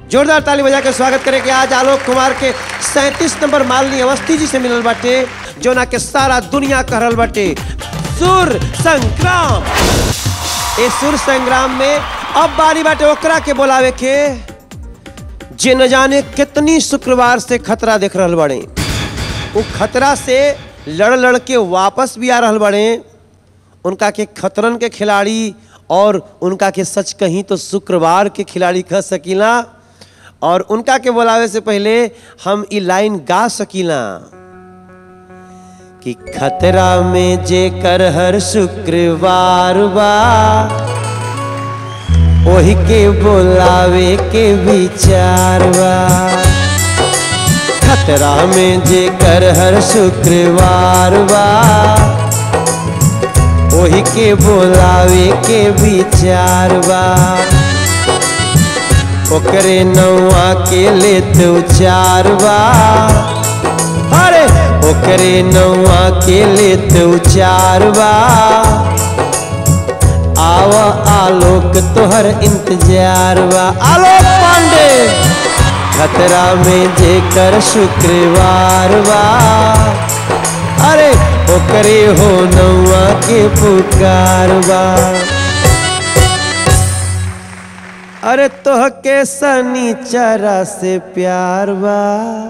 जोरदार ताली बजा के स्वागत करे के आज आलोक कुमार के सैंतीस नंबर मालनी अवस्थी जी से मिलल बाटे जोना के सारा दुनिया कहल बाटे सुर संग्राम ए सुर संग्राम में अब बारी बाटे ओकरा के बोलावे के जे न जाने कितनी शुक्रवार से खतरा देख रहल बड़े वो खतरा से लड़ लड़ के वापस भी आ रहल बड़े उनका के खतरन के खिलाड़ी और उनका के सच कहीं तो शुक्रवार के खिलाड़ी कह सकीला और उनका के बोलावे से पहले हम ई लाइन गा सकीला कि खतरा में जे कर हर शुक्रवार बा ओही के बोलावे के विचार बा खतरा में जे कर हर शुक्रवार बा ओही के बोलावे के विचार बा ओकरे नौआ के लेत उचार बा अरे ओकरे नौआ के लेत उचार बा आव आलोक तोहर इंतजार बा आलोक पांडे खतरा में जेकर शुक्रवार बा अरे ओकरे हो नौआ के पुकार बा अरे तोह के सनीचरा से प्यार बा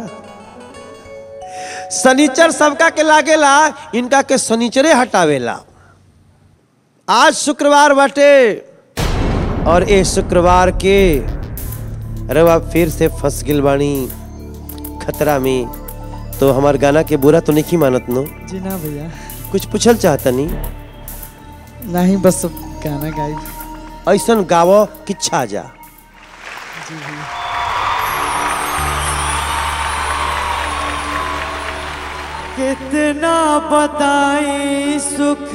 सनीचर सबका के लागेला इनका के सनीचरे हटावेला आज शुक्रवार बाटे और ए शुक्रवार के रवा फिर से फंस गिल बानी खतरा में तो हमार गाना के बुरा तो नहीं मानत नो जी ना भैया कुछ पूछल चाहता नहीं नहीं बस अब गाना गाई ऐसन गावो कि छा जा कितना बताई सुख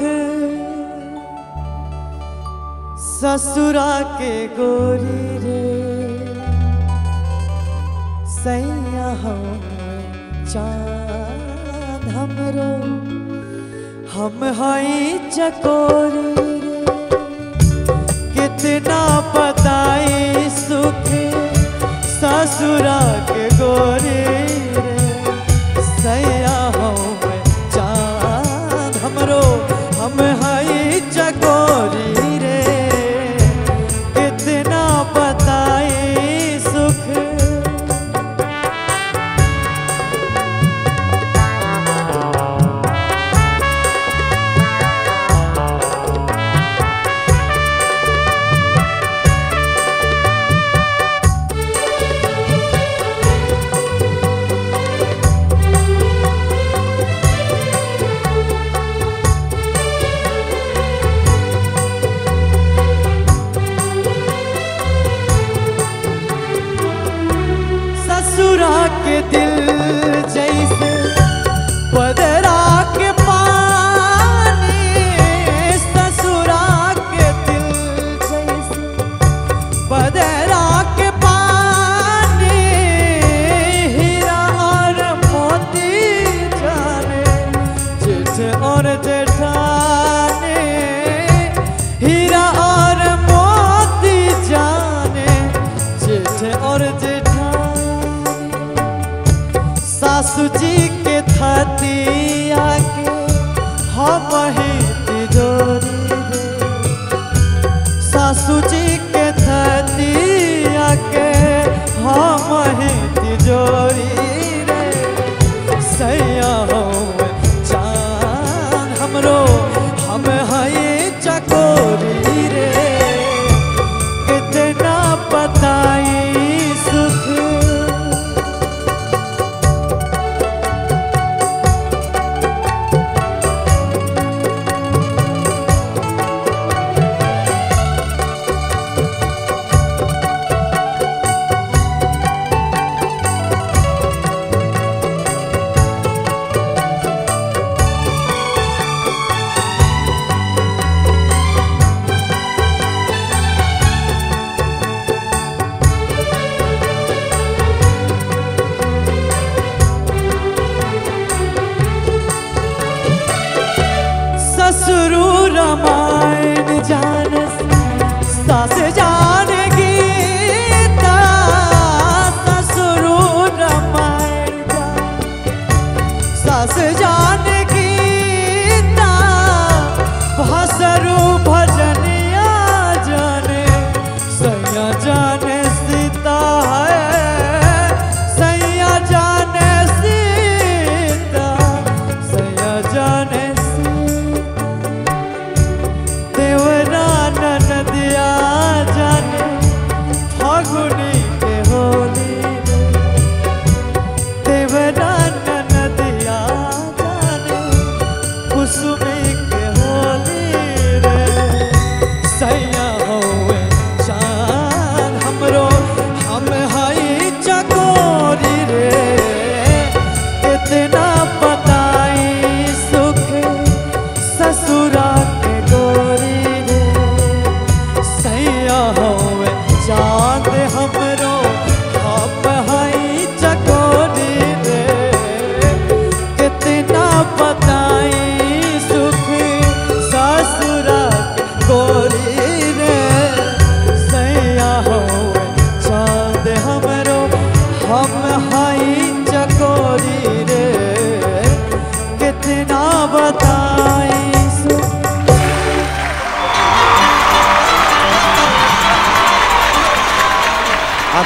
ससुरा के गोरी रे सैया हम चांद हमरो हम हई चकोरी रे कितना बताई सुख ससुरा के गोरी रे सैया हम चांद हमरो हम हई चकोरी रे कितना बताई सुख ससुरा के दिल जैसे पदरा के पानी ससुरा के दिल जैसे पदरा के पानी हीरा और मोती जाने जेठ और जेठाने हीरा और मोती जाने जेठ और जेठाने सासू जी के थतिया के हम ही तिजोरी रे सासू जी के थतिया के हम ही तिजोरी रे सैया हो चांद हमरो हम हई चकोरी रे कितना बताई सुख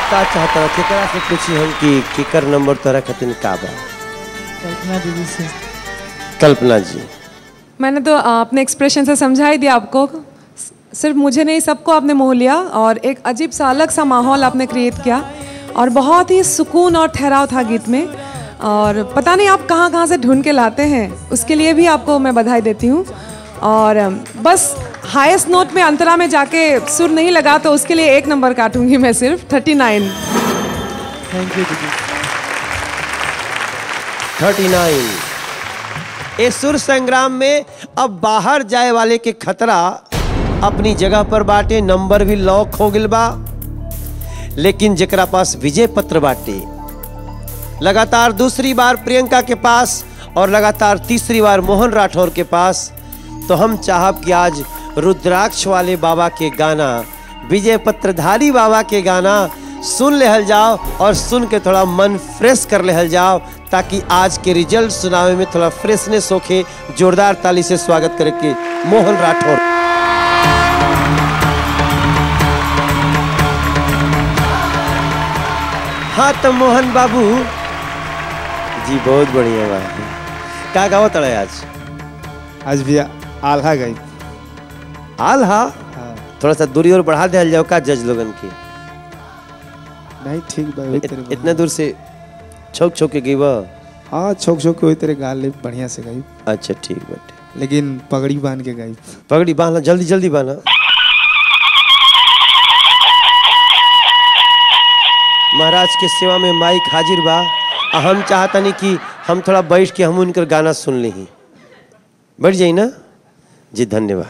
का चाहता रहा केकरा से पूछी हम कि केकर नंबर तोरा खातिर का बा कल्पना दीदी से कल्पना जी मैंने तो आ, अपने एक्सप्रेशन से समझा ही दिया आपको स- सिर्फ मुझे नहीं सबको आपने मोह लिया और एक अजीब सा अलग सा माहौल आपने क्रिएट किया और बहुत ही सुकून और ठहराव था गीत में और पता नहीं आप कहाँ कहाँ से ढूंढ के लाते हैं उसके लिए भी आपको मैं बधाई देती हूँ और अम, बस हाईएस्ट नोट में अंतरा में जाके सुर नहीं लगा तो उसके लिए एक नंबर काटूंगी मैं सिर्फ थर्टी नाइन थैंक यू दीदी थर्टी नाइन इस सुर संग्राम में अब बाहर जाए वाले के खतरा अपनी जगह पर बाटे नंबर भी लॉक हो गिल बा लेकिन जेकरा पास विजय पत्र बाटे लगातार दूसरी बार प्रियंका के पास और लगातार तीसरी बार मोहन राठौर के पास तो हम चाहब कि आज रुद्राक्ष वाले बाबा के गाना विजय पत्रधारी बाबा के गाना सुन लेहल जाओ और सुन के थोड़ा मन फ्रेश कर लेहल जाओ ताकि आज के रिजल्ट सुनावे में थोड़ा फ्रेशनेस होके जोरदार ताली से स्वागत करे के मोहन राठौर हाँ तो मोहन बाबू जी बहुत बढ़िया बा का गावत रहे आज आज भी आल्हा गई हाल हा हाँ थोड़ा सा दूरी और बढ़ा दिया जाओ का जज लोगन की नहीं ठीक बा वही इत, तेरे इतना दूर से छोक छोक के गई बा हाँ छोक छोक के वही तेरे गाल ले बढ़िया से गई अच्छा ठीक बाटे लेकिन पगड़ी बांध के गई पगड़ी बांधना जल्दी जल्दी बांधना महाराज के सेवा में माइक हाजिर बा आ हम चाहतनी कि हम थोड़ा बैठ के हम उनकर गाना सुन ली बैठ जाई ना जी धन्यवाद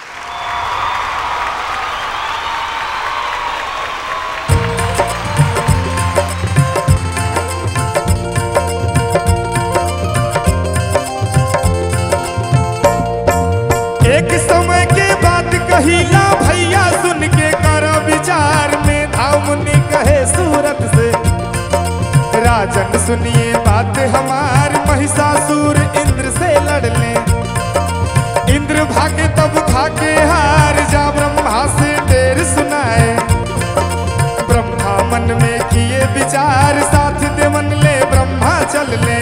एक समय के बात कहिला भैया सुन के कर विचार में धामुनि कहे सूरत से राजन सुनिए बात हमार महिषासुर इंद्र से लड़ ले इंद्र भागे तब खाके हार जा ब्रह्मा से ढेर सुनाए ब्रह्मा मन में किए विचार साथ देवन ले ब्रह्मा चल ले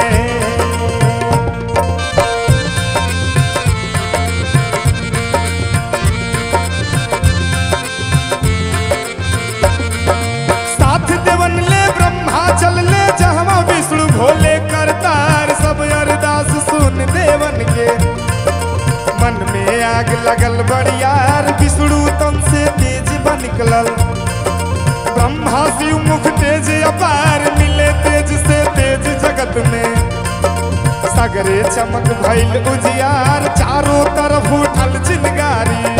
साथ देवन ले ब्रह्मा चल ले जहवा विष्णु भोले करतार सब अरदास सुन देवन के मन में आग लगल बड़ियार विष्णु तन से तेज बन निकलल ब्रह्मा शिव मुख तेज अपार मिले तेज से तेज जगत में सगरे चमक भइल उजियार चारों तरफ उठल चिनगारी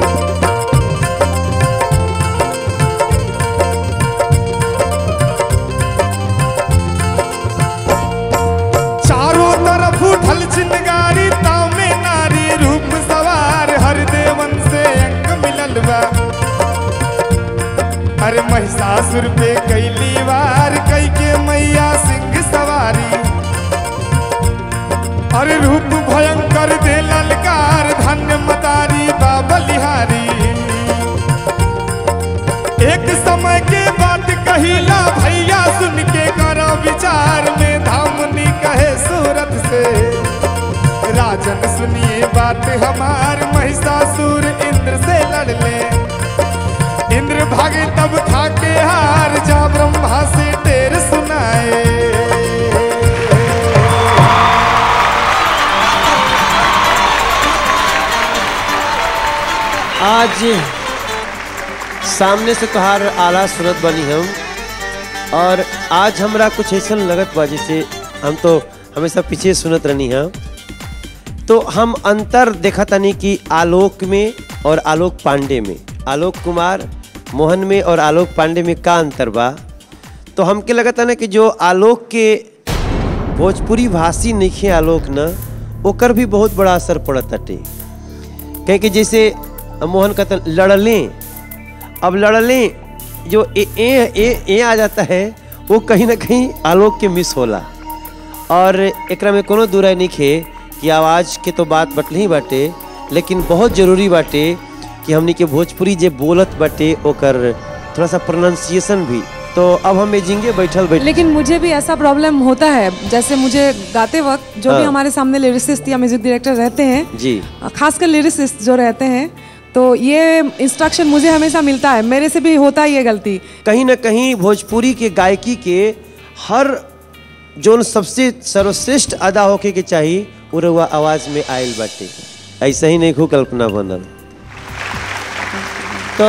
चारों तरफ उठल चिनगारी ताव में नारी रूप सवार हर देवन से अंग मिलल बा अरे महिषासुर पे कैली वार कई के मैया सिंह सवारी अरे रूप भयंकर दे ललकार धन्य मतारी बाबलिहारी एक समय के बात कहिला भैया सुन के करो विचार में धामनी कहे सूरत से राजन सुनिए बात हमार महिषासुर इंद्र से लड़ ले इंद्र भागे तब था के हार जा ब्रह्मा से ढेर सुनाए आज सामने से तोहार आला सुनत बनी हम और आज हमरा कुछ ऐसा लगत बा जैसे हम तो हमेशा पीछे सुनत रहनी हम तो हम अंतर देखा तनी कि आलोक में और आलोक पांडे में आलोक कुमार मोहन में और आलोक पांडे में का अंतर बा तो हमके लगता ना कि जो आलोक के भोजपुरी भाषी नइखे आलोक न ओकर भी बहुत बड़ा असर पड़त अटे कहे कि जैसे मोहन कहते लड़ले अब लड़ले जो ए ए ए ए आ जाता है वो कहीं ना कहीं आलोक के मिस होला और एकरा में कोनो दूराई नहीं खे कि आवाज़ के तो बात बटल ही बाटे लेकिन बहुत जरूरी बाटे कि हमनी के भोजपुरी जे बोलत बाटे ओकर थोड़ा सा प्रोनाउंसिएशन भी तो अब हम मेजिंगे बैठल बैठ लेकिन मुझे भी ऐसा प्रॉब्लम होता है जैसे मुझे गाते वक्त जो भी हाँ। हमारे सामने लिरिसिस्ट या म्यूजिक डायरेक्टर रहते हैं जी खासकर लिरिसिस्ट जो रहते हैं तो ये इंस्ट्रक्शन मुझे हमेशा मिलता है मेरे से भी होता है ये गलती कहीं ना कहीं भोजपुरी के गायकी के हर जोन सबसे सर्वश्रेष्ठ अदा होके के चाहिए वो रउआ आवाज में आयल बाटे ऐसा ही नहीं खू कल्पना बनल तो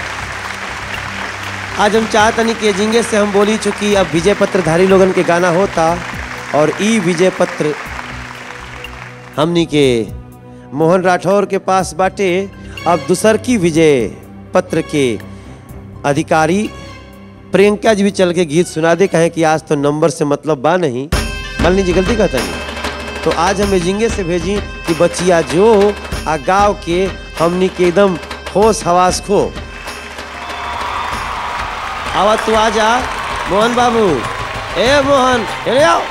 आज हम चाहतनी कि जिंगे से हम बोली चुकी अब विजय पत्रधारी लोगन के गाना होता और ई विजय पत्र हमनी के मोहन राठौर के पास बाटे अब दूसर की विजय पत्र के अधिकारी प्रियंका जी भी चल के गीत सुना दे कहें कि आज तो नंबर से मतलब बा नहीं मालनी जी गलती कहता नहीं तो आज हमें जिंगे से भेजी कि बच्चिया जो आ गाँव के हमनी के एकदम होश हवास खो आवा तू आ जा मोहन बाबू ए मोहन अरे आओ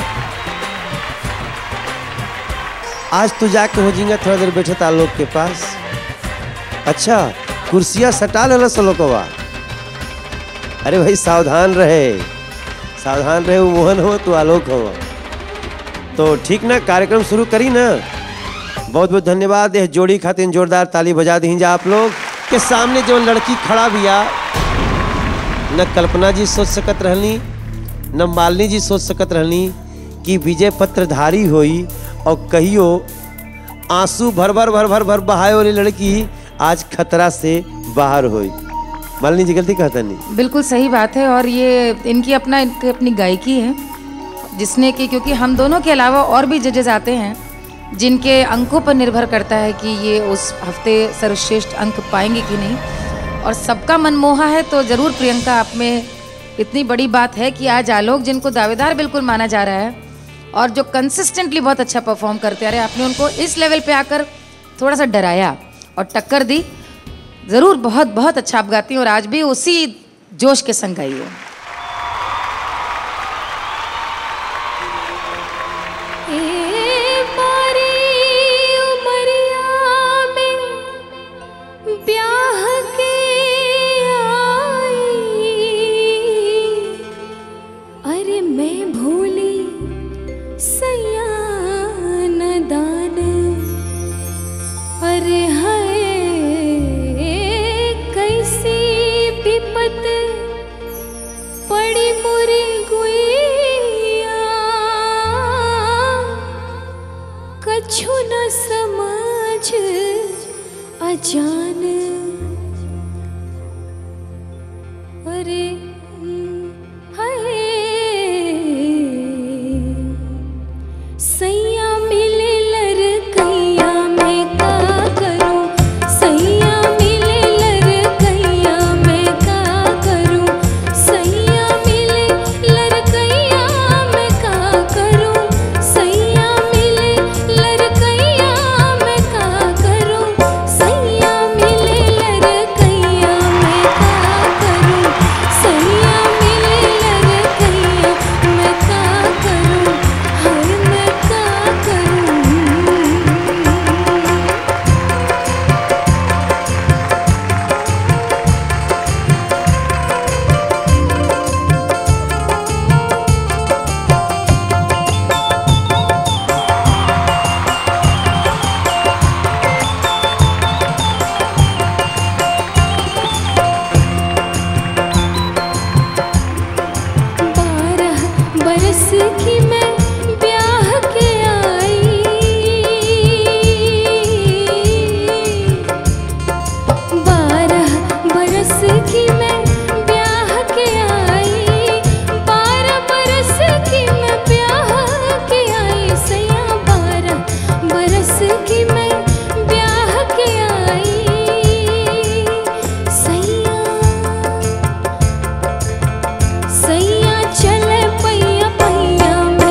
आज तू जाके हो जिंगा थोड़ा देर बैठे था लोग के पास अच्छा कुर्सियाँ सटा लेना सलोकवा अरे भाई सावधान रहे सावधान रहे वो मोहन हो तो आलोक हो तो ठीक ना कार्यक्रम शुरू करी ना बहुत बहुत धन्यवाद यह जोड़ी खातिर जोरदार ताली बजा दी जा आप लोग के सामने जो लड़की खड़ा बिया न कल्पना जी सोच सकत रहनी न मालिनी जी सोच सकत रहनी कि विजय पत्रधारी होई और कहियो आंसू भर भर भर भर भर बहाए वाली लड़की आज खतरा से बाहर हुई मालिनी जी गलती कहता नहीं बिल्कुल सही बात है और ये इनकी अपना इनकी अपनी गायकी है जिसने कि क्योंकि हम दोनों के अलावा और भी जजेस आते हैं जिनके अंकों पर निर्भर करता है कि ये उस हफ्ते सर्वश्रेष्ठ अंक पाएंगे कि नहीं और सबका मनमोहा है तो ज़रूर प्रियंका आप में इतनी बड़ी बात है कि आज आलोक जिनको दावेदार बिल्कुल माना जा रहा है और जो कंसिस्टेंटली बहुत अच्छा परफॉर्म करते आ रहे आपने उनको इस लेवल पे आकर थोड़ा सा डराया और टक्कर दी ज़रूर बहुत बहुत अच्छा आप गाती हैं और आज भी उसी जोश के संग गाई है ए बारी उमरिया में ब्याह के आई अरे मैं भूली सयान दान अरे हाय कैसी विपत पड़ी मुरी गुइया कछु न समझ अजान अरे हाय सैया मिले लड़कैया मैं का करूं सैया मिले लड़कैया मैं का करूं सैया मिले लड़कैया मैं का करूं सैया मिले लड़कैया मैं का करूं सैया मिले लड़कैया मैं का करूं सैया मिले लड़कैया मैं का करूं हाय मैं का करूं बारह बरस की मैं ब्याह के आई बारह बरस की मैं ब्याह के आई बारह बरस की मैं ब्याह के आई सैया बारह बरस की मैं ब्याह के आई सैया सैया चले पैया पैया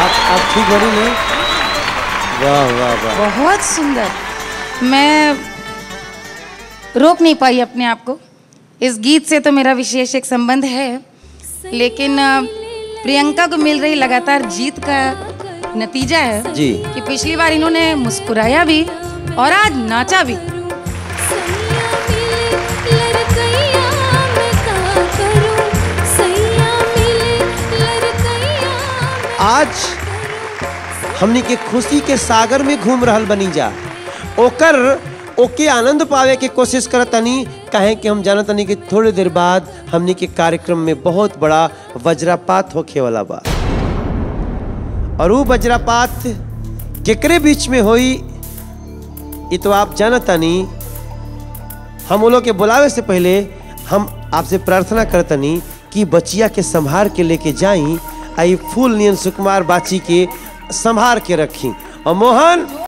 आप आप ठीक बनी नहीं वाह वाह वाह बहुत सुंदर मैं रोक नहीं पाई अपने आप को इस गीत से तो मेरा विशेष एक संबंध है लेकिन अ, प्रियंका को मिल रही लगातार जीत का नतीजा है जी। कि पिछली बार इन्होंने मुस्कुराया भी और आज नाचा भी सैया मिले लड़कैया मैं का करूं सैया मिले लड़कैया मैं आज हमनी के खुशी के सागर में घूम रहल बनी जा ओकर ओके आनंद पावे के कोशिश करतनी काहे कि हम जानतनी कि थोड़ी देर बाद हमनी के कार्यक्रम में बहुत बड़ा वज्रपात होखे वाला बा और वो वज्रपात केकरे बीच में होई ये तो आप जानतनी हम वो लोग के बुलावे से पहले हम आपसे प्रार्थना करतनी कि बचिया के संभार के लेके जाई आई फूल नियन सुकुमार बाची के संभार के रखी और मोहन